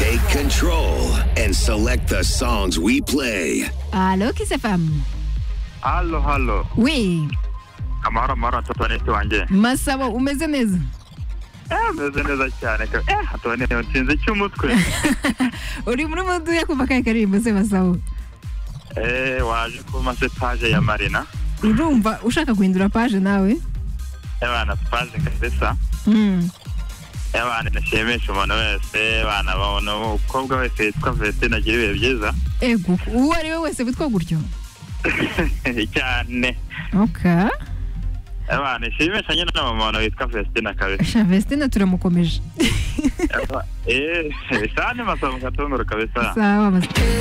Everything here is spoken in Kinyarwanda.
Control and select the songs we play. Allo KSFM halo halo we amahoro amahoro antoinette wanjye masabo umeze neza eh meze neza cyane ka- eh antoinette ntsinze cy'umutwe uri muri muduya kuva kahe karirimbo se masabo eh waje ku masepaje ya marina urumva ushaka guhindura paje nawe abana paje kabisa Mm. abana nashimisha umuntu wese abana babona umukobwa wese yitwa Vestine agira ibihe byiza ego uwo ari we wese witwa gutyo cyane okay abana nishimisha nyine na mama wanjye witwa Vestine kabisa shavestina turamukomeje eh sani masamu katunguru kabisa sawa masabo